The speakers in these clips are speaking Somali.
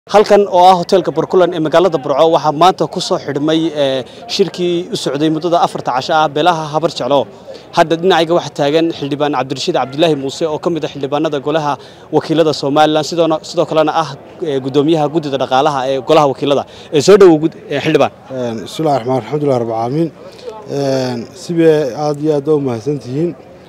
halkan oo ah hoteelka barkulan ee magaalada burco waxaa maanta ku soo xidhmay shirkii u socday muddada afarta casho ah beelaha habar jeclo hadda dhinacayga waxaa taagan xildhibaan cabdirashiid cabdulaahi muuse oo ka mid ah xildhibaanada golaha wakiilada somalilan sidoo kalena ah gudoomiyaha guddida dhaqaalaha ee golaha wakiilada ee soo dhowow xildhibaan bismillahi raxmaan alxamdulilah rabbi caalamiin sibee aad iyo aad u mahadsantihiin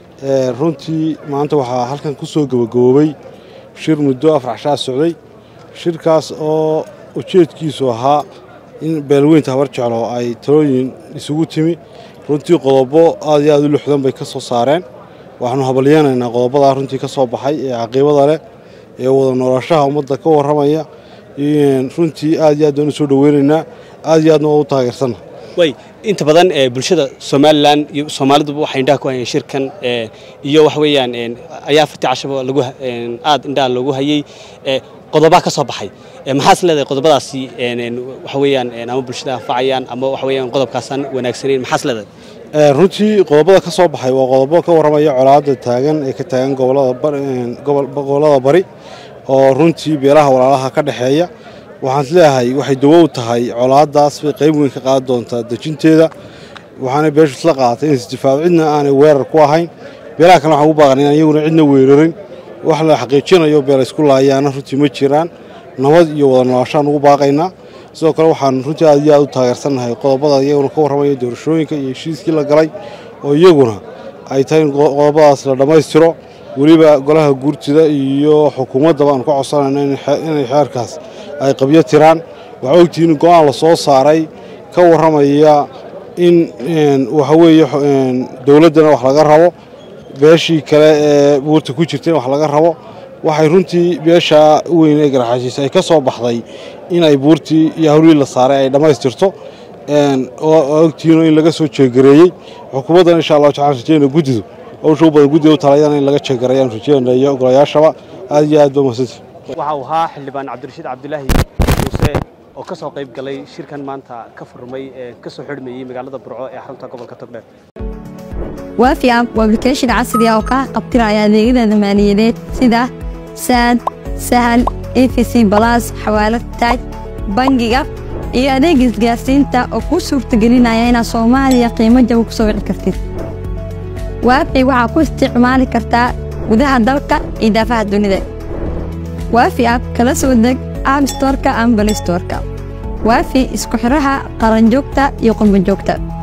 runtii maanta waxaa halkan ku soo gabagaboobay shir muddo afar cashaa socday shirkaas oo ujeedkiisu ahaa in beelweynta habar jeclo ay talooyin isugu timi runtii qodobo aad iyo aad u lixdan bay ka soo saareen waxaanu habalyeenaynaa qodobadaa runtii ka soo baxay ee caqiibada leh ee wada noolashaha ummadda ka warramaya runtii aad iyo aad baan u soo dhoweynaynaa aad iyo aadna waa u taageersanna way inta badan bulshada somalilan iyo soomaaliduba waxay indhaha ku hayeen shirkan iyo wax weeyaan ayaa fati cashaba lagu aad indhaha loogu hayey qodobaa ka soo baxay maxaas leedahay qodobadaasi waxa weeyaan ama bulshada anfacayaan ama waxa weeyaan qodobkaasaan wanaagsanayn maxaas leedahay runtii qodobada ka soo baxay waa qodobo ka warramaya colaadda taagan ee ka taagan gobollada bari oo runtii beelaha walaalaha ka dhexeeya waxaan isleeyahay waxay dawow tahay colaaddaas bay qayb weyn ka qaadan doontaa dejinteeda waxaana beeshu isla qaadatay in isdifaaco cidna aanay weerar ku ahayn beelaha kale waxaan ugu baaqan inaan iyaguna cidna weerarin wax la xaqiijinayo beela isku laayaana runtii ma jiraan nabad iyo wada noolaashaan ugu baaqaynaa sidoo kale waxaan runtii aad iyo aad u taageersannahay qodobada iyaguna ka warramaya doorashooyinka iyo heshiiskii la galay oo iyaguna ay tahay in qodobadaas la dhammaystiro weliba golaha guurtida iyo xukuumaddaba aanu ka codsanayno inay xeerkaas ay qabyo tiraan waxaa ogtihiin in go-aan la soo saaray ka warramaya in waxa weeye dowladdana wax laga rabo beeshii kale ee buurta ku jirtayna wax laga rabo waxay runtii beesha weyn ee garaxaashiisa ay ka soo baxday inay buurtii iyo hawlihii la saaray ay dhammaystirto oo ogtihiinoo in laga soo jeegareeyey xukuumaddana insha allah waxaan rajeyna guddidu hawsha u badan guddida u talayana in laga jeegareeyaan rajeynaya iyo golayaashaba aad iyo aad ba mahadsantihi waxa uu ahaa xildhibaan cabdirashiid cabdulaahi muuse oo ka soo qayb galay shirkan maanta ka furmay ee ka soo xidhmayey magaalada burco ee xarunta gobolka togdheer waafi app waa application casri ah oo kaa qabtiraya adeegyada maaliyadeed sida saad sahal efc balas xawaalad taaj bangiga iyo adeega isgaarsiinta oo kuu suurtagelinaya inaad soomaaliya qiimo jaba ku soo wici kartid waafi waxaa ku isticmaali kartaa gudaha dalka iyo daafaha dunida waafi app kala soo deg app storka ama balistorka waafi isku xidhaha qaranjoogta iyo qurbanjoogta